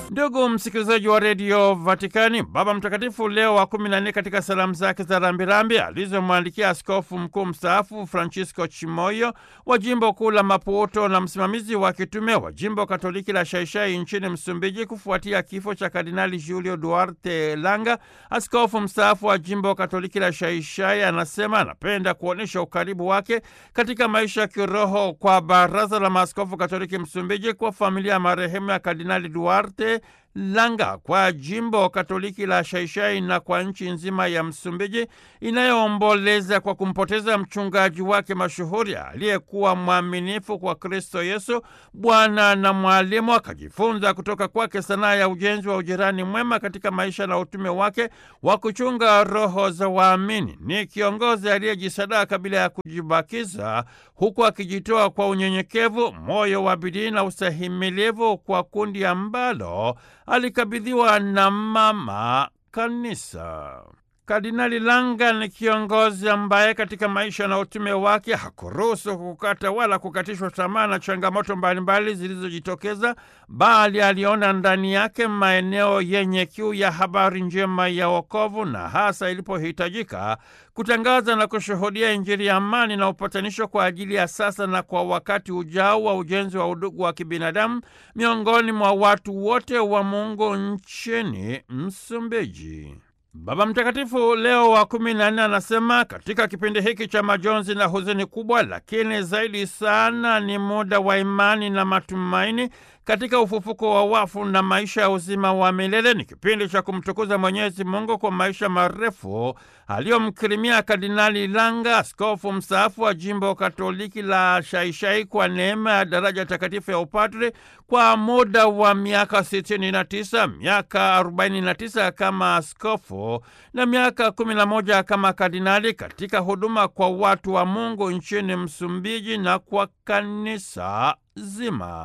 Ndugu msikilizaji wa redio Vatikani, Baba Mtakatifu Leo wa kumi na nne katika salamu zake za rambirambi alizomwandikia askofu mkuu mstaafu Francisco Chimoyo wa jimbo kuu la Maputo na msimamizi wa kitume wa jimbo katoliki la Shaishai nchini Msumbiji kufuatia kifo cha Kardinali Julio Duarte Langa, askofu mstaafu wa jimbo katoliki la Shaishai, anasema anapenda kuonyesha ukaribu wake katika maisha ya kiroho kwa Baraza la Maaskofu Katoliki Msumbiji, kwa familia ya marehemu ya Kardinali Duarte Langa, kwa jimbo katoliki la Shaishai na kwa nchi nzima ya Msumbiji inayoomboleza kwa kumpoteza mchungaji wake mashuhuri aliyekuwa mwaminifu kwa Kristo Yesu, Bwana na mwalimu. Akajifunza kutoka kwake sanaa ya ujenzi wa ujirani mwema katika maisha na utume wake wa kuchunga roho za waamini. Ni kiongozi aliyejisadaka bila ya kujibakiza, huku akijitoa kwa unyenyekevu, moyo wa bidii na ustahimilivu kwa kundi ambalo alikabidhiwa na Mama Kanisa. Kardinali Langa ni kiongozi ambaye katika maisha na utume wake hakuruhusu kukata wala kukatishwa tamaa na changamoto mbalimbali zilizojitokeza, bali aliona ndani yake maeneo yenye kiu ya habari njema ya wokovu, na hasa ilipohitajika kutangaza na kushuhudia Injili ya amani na upatanisho kwa ajili ya sasa na kwa wakati ujao wa ujenzi wa udugu wa kibinadamu miongoni mwa watu wote wa Mungu nchini Msumbiji. Baba Mtakatifu Leo wa kumi na nne anasema katika kipindi hiki cha majonzi na huzuni kubwa, lakini zaidi sana ni muda wa imani na matumaini katika ufufuko wa wafu na maisha ya uzima wa milele. Ni kipindi cha kumtukuza Mwenyezi Mungu kwa maisha marefu aliyomkirimia Kardinali Langa, askofu mstaafu wa jimbo Katoliki la Shaishai, kwa neema ya daraja takatifu ya upadre kwa muda wa miaka 69, miaka 49 kama askofu na miaka 11 kama kardinali katika huduma kwa watu wa Mungu nchini Msumbiji na kwa kanisa zima.